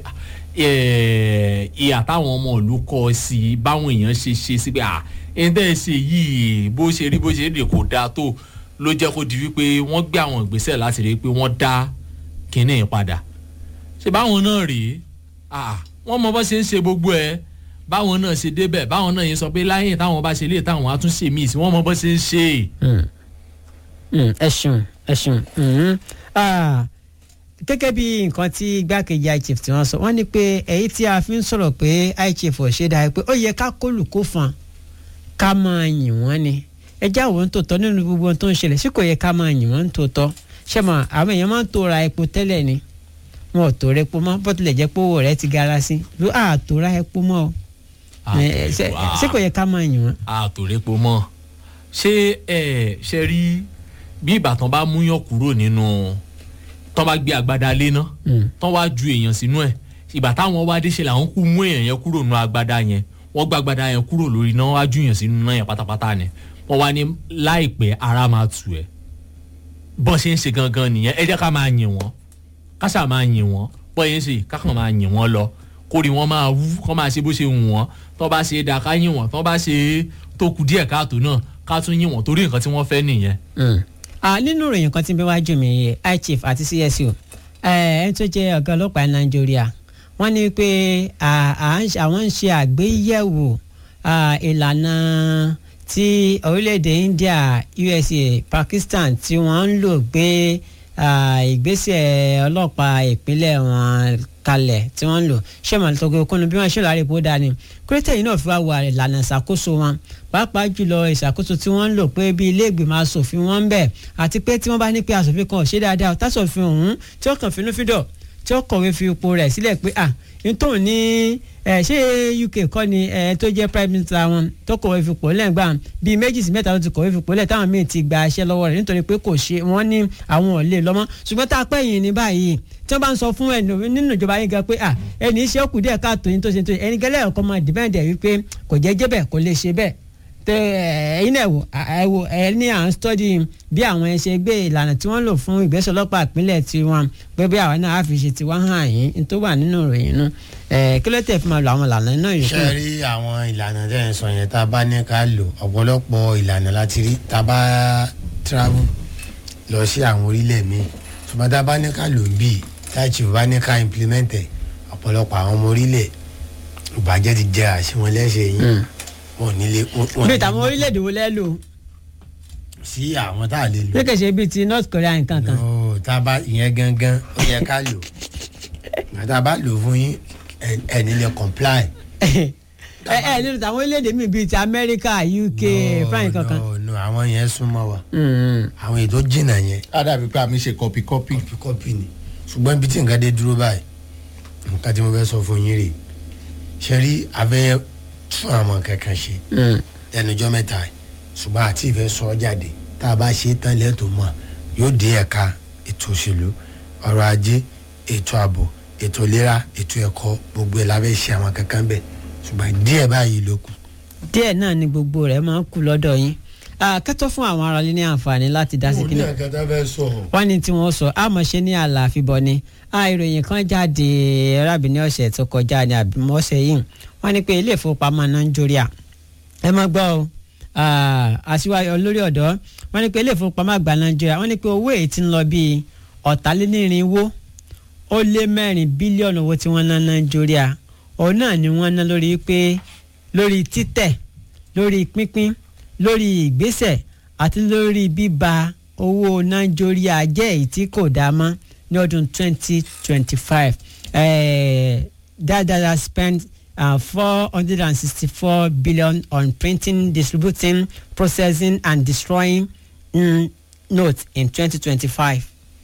ẹ, ìhà táwọn ọmọ ìlú kọ sí i báwọn èèyàn ṣe ṣe sí pé à ẹni tẹ́ ẹ ṣe yìí bó ṣe rí bó ṣe rí kò dáa tó ló jẹ́ kó di wípé wọ́n gbé àwọn ìgbésẹ̀ láti rí pé wọ́n dá kinní yìí padà ṣe báwọn náà rèé ah, wọ́n mọ bó ṣe ń ṣe gbogbo ẹ̀ báwọn náà ṣe débẹ̀ báwọn náà yẹn sọ pé láyé táwọn bá ṣe lé táwọn á tún ṣe míì sí wọ́n mọ bó ṣe ń ṣe ẹ ṣeun ẹ ṣeun mhm. Ah, gẹ́gẹ́ bí nǹkan tí igbákejì high chief tí wọ́n sọ wọ́n ní pé èyí tí a fi ń sọ̀rọ̀ pé high chief ò ṣe dáa pé ó yẹ ká kólùkó fan ká máa yìn wọ́n ni ẹjẹ́ àwọn tó tọ́ nínú gbogbo ohun tó ń ṣẹlẹ̀ sí kò yẹ ká máa yìn wọ́n tó tọ́ ṣé mọ̀ àwọn èèyàn máa ń tó ra epo tẹ́lẹ̀ ni wọn ò tó ra epo mọ́ bó tilẹ̀ jẹ́ pé owó rẹ̀ ti gara sí ló à tó ra epo mọ́ o Ẹ, ṣé ṣé kò yẹ ká máa yìn wọ́n. àtòrépo mọ́ ṣé ẹ ṣe rí bí ìbátan bá múyàn kúrò nínú tán bá gbé agbada lé ná Mm. tán wá ju èèyàn sínú ẹ̀ ìgbà táwọn wá dé ṣe làwọn kú mú èèyàn yẹn kúrò nínú agbada yẹn wọ́n gbá agbada yẹn kúrò lórí náà wá ju èèyàn sínú náà yẹn pátápátá ni wọ́n wá ní láìpẹ́ ara máa tù ẹ́ bọ́n ṣe ń ṣe gangan nìyẹn ẹ jẹ́ ká máa yìn wọ́n ká ṣáà máa yìn wọ́n bọ́n yẹn ń ṣe ká kàn máa yìn wọ́n lọ kórè wọ́n máa wú kọ́ máa ṣe bó ṣe wù wọ́n tọ́ bá ṣe é dáa ká yìn wọ́n tọ́ bá ṣe é tó kù díẹ̀ káàtó náà ká tún yìn wọ́n torí nǹkan tí wọ́n fẹ́ nìyẹn. Ah, nínú ìròyìn kan tí ń bẹ wájú mi yìí high chief àti csu ẹni tó jẹ́ ọ̀gá ọlọ́pàá nàìjíríà wọ́n ní pé à- à ń ṣe- àwọn ń ṣe àgbéyẹ̀wò ah, ìlànà tí orílẹ̀-èdè India USA Pakistan tí wọ́n ń lò gbé ah, ìgbésẹ̀ ọlọ́pàá ìpínlẹ̀ wọn kalẹ̀ tí wọ́n ń lò ṣé màá tó kúnnú bí wọ́n ṣe láre bó dání kúrẹ́tẹ̀ yìí náà fi wá wà ìlànà ìṣàkóso wọn pàápàá jùlọ ìṣàkóso tí wọ́n ń lò pé bí ilé ìgbìmọ̀ asòfin wọn ń bẹ̀ àti pé tí wọ́n bá ní pé asòfin kan ò ṣe dáadáa tásòfin ọ̀hún tí ó kàn fínú fídọ̀ tí ó kọ̀wé fi ipò rẹ̀ sílẹ̀ pé à nítorí ní ẹ ṣé UK kọ́ ni ẹ tó jẹ́ prime minister wọn tó kọ̀wé fi ipò lẹ́gbàá bíi méjì sí mẹ́ta ló ti kọ̀wé fi ipò lẹ̀ táwọn míì ti gba iṣẹ́ lọ́wọ́ rẹ̀ nítorí pé kò ṣe wọ́n ní àwọn ò lè lọ́mọ́ ṣùgbọ́n tá a pẹ́ yìí ní báyìí tí wọ́n bá ń sọ fún ẹnu nínú ìjọba yín gan pé à ẹni iṣẹ́ kù díẹ̀ káàtó yín tó ṣe tó ẹni gẹ́lẹ́ ọ̀kan máa dìbẹ́ǹdẹ̀ wípé kò jẹ́ jẹ́ bẹ́ẹ̀ kò lè ṣe bẹ́ẹ̀ tẹ ẹyin náà wò ẹ wò ẹ ní à ń stọ́dí bí àwọn ẹ ṣe gbé ìlànà tí wọ́n lò fún ìgbésẹ̀ ọlọ́pàá ìpínlẹ̀ tiwọn pé bí àwọn náà á fi ṣe tiwọn hàn yín ní tó wà nínú ìròyìn náà ẹ kí ló tẹ̀ fi máa lo àwọn ìlànà náà yìí ṣe rí àwọn ìlànà tẹ́ ẹ̀ ń sọ yẹn tá a bá ní ká lò ọ̀pọ̀lọpọ̀ ìlànà láti rí tá a bá travel lọ sí àwọn orílẹ̀ mi ṣùgbọ́n tá a bá ní ká lò ń bì táìchì bá ní ká implement ẹ̀ ọ̀pọ̀lọpọ̀ àwọn ọmọ orílẹ̀ ìbàjẹ́ ti jẹ́ àṣìwọ̀n lẹ́sẹ̀ yín wọn ò nílé wọn bí tàwọn orílẹ̀-èdè wo lẹ́ lò sí àwọn tá a lè lò. bí kò ṣe bíi ti North Korea nǹkan kan no tá a bá ìyẹn gangan ó yẹ ká lò tá a bá lò fún yín ẹ ẹ nílẹ̀ comply. ẹ ẹ nínú tàwọn orílẹ̀-èdè míì bíi ti Amẹ́ríkà UK France kankan. no no àwọn yẹn súnmọ́ wa Mm. àwọn èyí tó jìnnà yẹn á dàbí pé àmì ṣe kọpí kọpí. kọ́pì kọ́pì ni ṣùgbọ́n ibi tí nǹkan dé dúró báyìí nǹkan tí mo fẹ́ sọ fún yín rè ṣe rí abẹ́ tún àwọn kankan ṣe Mm. lẹ́nujọ́ mẹ́ta yìí ṣùgbọ́n àti ìfẹ́ sọ ọ́ jáde tá a bá ṣe é tán lẹ́tọ̀ọ́ mọ̀ yóò dé ẹ̀ka ètò òṣèlú ọrọ̀ ajé ètò ààbò ètò ìlera ètò ẹ̀kọ́ gbogbo ẹ̀ lábẹ́ ṣe àwọn kankan bẹ̀ ṣùgbọ́n díẹ̀ báyìí ló kù. díẹ̀ náà ni gbogbo rẹ̀ máa ń kú lọ́dọ̀ yín Ah, kẹ́tọ́ fún àwọn aráalé ní àǹfààní láti dá sí mo ní kíni àkàtà fẹ́ sọ wọ́n ní tí wọ́n sọ àmọ̀ṣe ní àlàáfíbọ̀ ni Ah, ìròyìn kan jáde arábìnrin ọ̀sẹ̀ tó kọjá ní àbímọ́sẹ̀ yìí wọ́n ní pé ilé ìfowópamọ́ nàìjíríà ẹ má gbọ́ o Ah, aṣíwájú olórí ọ̀dọ́ wọ́n ní pé ilé ìfowópamọ́ àgbà nàìjíríà wọ́n ní pé owó èyí tí ń lọ bíi ọ̀tàlénírínwó ó lé mẹ́rin bílíọ̀nù owó tí wọ́n ná nàìjíríà òun náà ni wọ́n ná lórí pé lórí títẹ̀ lórí pínpín lórí ìgbésẹ̀ àti lórí bíba owó nàìjíríà jẹ́ èyí tí kò dá mọ́ ní ọdún 2025 eh, that that has spent uh, 464 billion on printing distributing processing and destroying mm, notes in 2025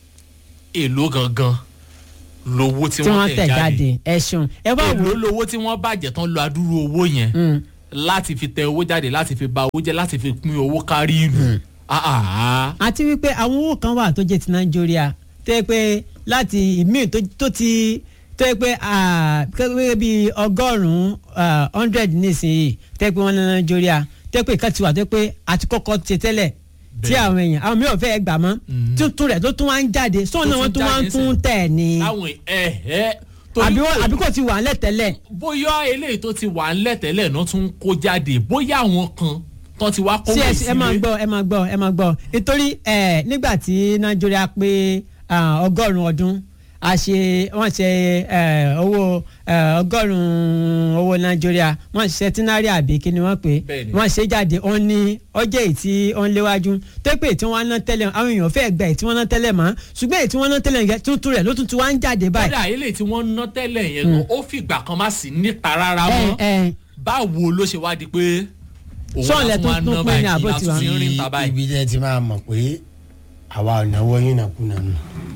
èló gangan lowó tí tí wọ́n wọ́n tẹ̀ jáde ẹ ṣeun ẹ wá wò èló ó lowó tí wọ́n bàjẹ́ tán lo adúrú owó yẹn Mm. láti fi tẹ owó jáde láti fi ba owó jẹ́ láti fi pín owó kárí ìlú. Ah, ah, ah. àti wípé àwọn owó kan wà tó jẹ́ ti nàìjíríà tó yẹ pé láti ìmíì tó- tó ti tó yẹ pé ah, gẹ́gẹ́ bí ọgọ́rùn-ún hundred nísìnyí tó yẹ pé wọ́n ní nàìjíríà tó yẹ pé ìka ti wà tó yẹ pé àti kọ́kọ́ ti tẹ́lẹ̀ tí Bẹ́ẹ̀. àwọn èèyàn àwọn mìíràn fẹ́ gbà mọ́ Mhm. tuntun rẹ̀ tó tún wá ń jáde sọ́ọ̀nà Tó wọn tún tún wá ń jáde tún sí. tẹ̀ ni táwọn ẹ ẹ torí àbí wọ́n- kò- àbí kò ti wà ńlẹ̀ tẹ́lẹ̀ bóyá eléyìí tó ti wà ńlẹ̀ tẹ́lẹ̀ náà tún kó jáde bóyá àwọn kan tán ti wá kó sí wò ẹ ẹ máa gbọ́ ẹ máa gbọ́ ẹ máa gbọ́ nítorí ẹ nígbà tí nàìjíríà pé ah, ọgọ́rùn-ún ọdún a ṣe wọ́n ṣe ẹ, owó ẹ, ọgọ́rùn-ún owó nàìjíríà wọ́n ṣe tínárì àbí kí ni wọ́n pè é Bẹ́ẹ̀ni. wọ́n ṣe jáde ó ní ọjọ́ èyí tí ó ń léwájú tó pé èyí tí wọ́n ná tẹ́lẹ̀ àwọn èèyàn fẹ́ gba èyí tí wọ́n ná tẹ́lẹ̀ mọ́ ṣùgbọ́n èyí tí wọ́n ná tẹ́lẹ̀ yẹn tuntun rẹ̀ ló tuntun wá ń jáde báyìí. kódà eléyìí tí wọ́n ná tẹ́lẹ̀ yẹn gan ó fìgbà kan má sí níta rárá ẹ mọ́ ẹ báwo ló ṣe wá di pé òun Sọ́ọ̀lẹ̀ á tún wá tó tún ná pín ní báyìí àbó láti tiwa. fi rìn ta báyìí. ibi tẹ́ ti máa mọ̀ pé àwa ò náwó yín nàkúnà nù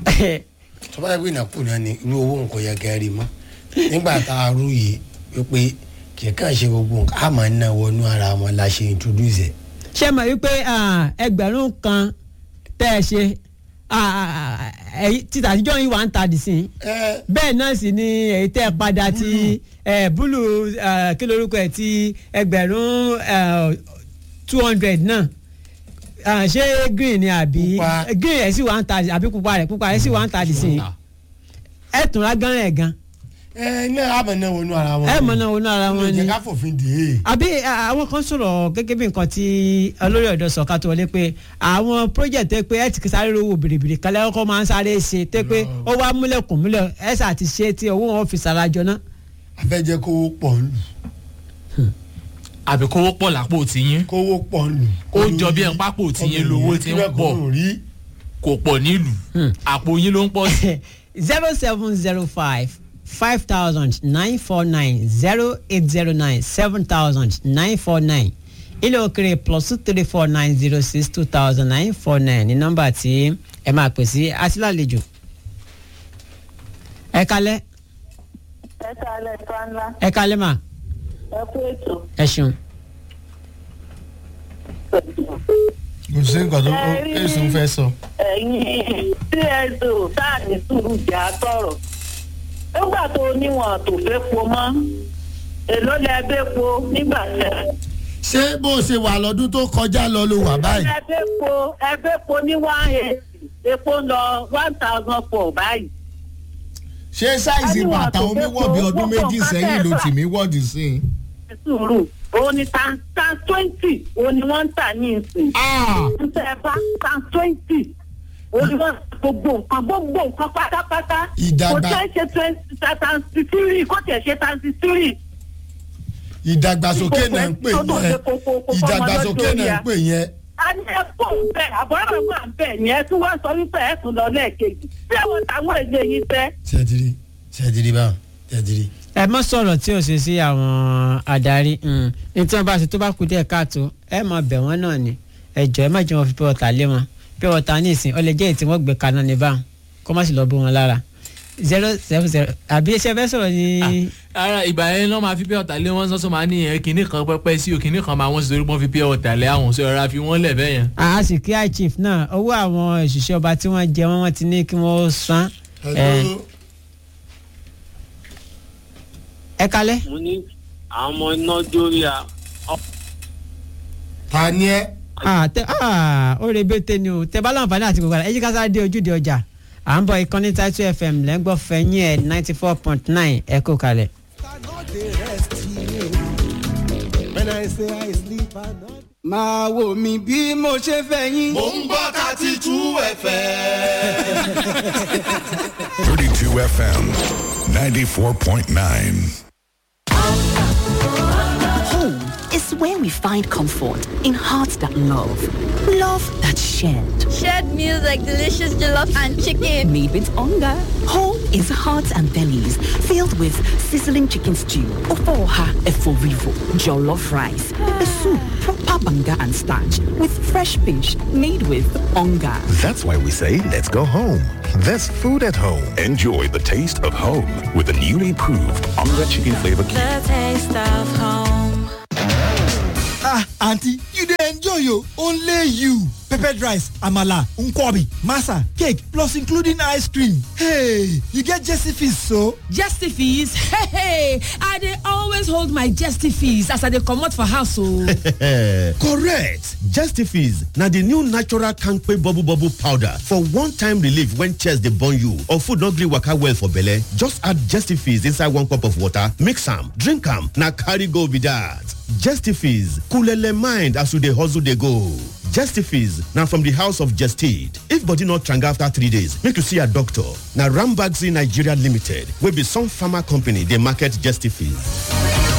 tó bá yẹ pé nàkúnà ni irú owó nǹkan yẹ kẹrin mọ́ nígbà tá a rú yìí wípé kì í kàn ṣe gbogbo nǹkan a máa ń ná wọnú ara wọn la ṣe introduce ẹ̀. ṣé mọ̀ wípé ah, ẹgbẹ̀rún kan tẹ́ ẹ ṣe ah, ah, èyí títà àtijọ́ yìí wà ń ta dì sí i ẹ bẹ́ẹ̀ náà sì ni èyí tẹ́ ẹ padà ti eh, búlù ah, kí lorúkọ ẹ̀ ti ẹgbẹ̀rún two hundred náà Ah, ṣé green ni àbí Pupa. green ẹ̀ sì wà ń ta àbí pupa rẹ̀ pupa rẹ̀ sì wà ń ta dì sí i ẹ̀ tún lágán ẹ̀ gan ẹ náà a máa ná wọnú ara wọn. ẹ̀ mọ̀ náà wọnú ara wọn ẹ ni jẹ́ ká fòfin dè é. àbí à, àwọn kan sọ̀rọ̀ gẹ́gẹ́ bí nǹkan tí olórí ọ̀dọ́ sọ ká tó wọlé pé àwọn project tẹ́ pé ẹ ti sáré rówó bìrìbìrì kan lẹ́yìn kọ́ máa ń sáré ṣe tẹ́ pé ó wá múlẹ̀kùn múlẹ̀ ẹ ṣáà ti ṣe tí owó wọn fi sarajọ náà. a fẹ́ jẹ́ kówó pọ̀ ń lù àbí kówó pọ̀ lápò tiyín kówó pọ̀ ń lù. ó jọ bí ẹ̀ ń pápò tiyín lówó tí ń pọ̀ rí. kò pọ̀ nílùú àpò yín ló ń pọ̀ sí. zero seven zero five five thousand nine four nine zero eight zero nine seven thousand nine four nine ilé òkèrè plus two three four nine zero six two thousand nine four nine ní nọ́mbà tí ẹ máa pè sí aṣílàlejò. ẹ kalẹ́ ẹ kálẹ̀ tó ńlá ẹ kalẹ́ mà ẹ kú ètò. ẹ ṣeun. kò sí nǹkan tó Ẹ rí- èsì ń fẹ́ sọ. ẹ̀yin cso sáà ní sùúrù jà sọ̀rọ̀ nígbà tó níwọ̀n tó fẹ́ po mọ́ èló lẹ bẹ́ po nígbà tẹ. ṣé bó o ṣe wà lọ́dún tó kọjá lọ ló wà báyìí. ẹ bẹ́ po ẹ bẹ́ po ní one eight epo ń lọ one thousand four báyìí. ṣé sáìsì Ẹni wà bàtà tó omi fẹ́ wọ̀ bí fowó ọdún pọ̀ méjì kan sẹ́yìn ló tẹ̀ tì mí wọ́ọ̀dì sí i. Ẹ sùúrù òun ni tan tan twenty òun ni wọ́n ń tà ní ìsìn. Ah! ń tẹ ẹ bá tan twenty òun ni wọ́n gbogbo nǹkan gbogbo nǹkan pátápátá. Ìdàgbà- kò tẹ́ ṣe twenty tanti three kò tẹ̀ ṣe tanti three. ìdàgbàsókè náà ń pè yẹn ìdàgbàsókè náà ń pè yẹn. a ní ẹ kó ń bẹ àbọ̀rọ̀ wà ń bẹ yẹn tí wọ́n sọ wípé ẹ tún lọ lẹ́ẹ̀kejì bí àwọn táwọn èdè yìí fẹ́. ṣètìlí ṣètìlí báwọn ṣètìlí. ẹ mọ sọ̀rọ̀ tí o ṣe sí àwọn adarí mm. ní tí wọ́n bá ṣe tó bá kú díẹ̀ káàtó ẹ mọ bẹ̀ wọ́n náà ni ẹ jọ ẹ má jẹ́ wọn fi pure water lé wọn pure water ní ìsìn ọ lè jẹ́ èyí tí wọ́n gbé kaná ní báwọn kó má sì lọ bó wọn lára zero seven zero àbí iṣẹ́ fẹ́ sọ̀rọ̀ ní. ara ìgbà yẹn náà máa fi pure water lé wọn sọ́sọ́ máa ní yẹn kinní kan pẹ́pẹ́ sí o kinní kan máa wọ́n sì torí pọ́n fi pure water lé àwọn sọ ra fi wọ́n lẹ̀ bẹ́ẹ̀ yẹn. a sì kí high chief náà owó àwọn òṣìṣẹ́ ọba tí wọ́n jẹ wọ́n wọ́n ti ní kí wọ́n san. ẹ ẹ kalẹ́. mo ní àwọn ọmọ iná dórí a ta ni ẹ. Ah, tẹ ah, ó rebete ni o tẹ bá láǹfààní àti gbogbo àlà ẹ jí ká sáré dé ojúde ọjà à ń bọ ìkànnì Title FM lẹ́ngbọ́ fẹ̀yìn ẹ̀ ninety four point nine ẹ kó kalẹ̀. When I say I sleep, I know. máa wò mí bí mo ṣe fẹ́ yín. Mo ń gbọ́ thirty two ẹ̀fẹ̀. 32 FM 94.9. Home is where we find comfort in hearts that love. Love that's shared. Shared meals like delicious jollof and chicken. Made with hunger. Home is hearts and bellies filled with sizzling chicken stew, ofoha eforivo, jollof rice, pepper soup, proper banga and starch with fresh fish made with hunger. That's why we say let's go home. There's food at home. Enjoy the taste of home with the newly proved Onga Chicken Flavor Cube. The taste of home. ah aunty you dey enjoy o only you peppered rice amala nkwobi masa cake plus including ice cream hey you get jesse fees so. jesse fees hey hey i dey always hold my jesse fees as i dey comot for house o. correct justifies na the new natural kampe bubble bubble powder for one-time relief when chest dey burn you or food no gree waka well for belle just add justifies inside one cup of water mix am drink am na carry go be that justifies coolele mind as you dey hustle dey go justifies na from the house of gestid if body no tranga after three days make you see your doctor na rambaxi nigeria limited wey be some pharma company dey market justifies.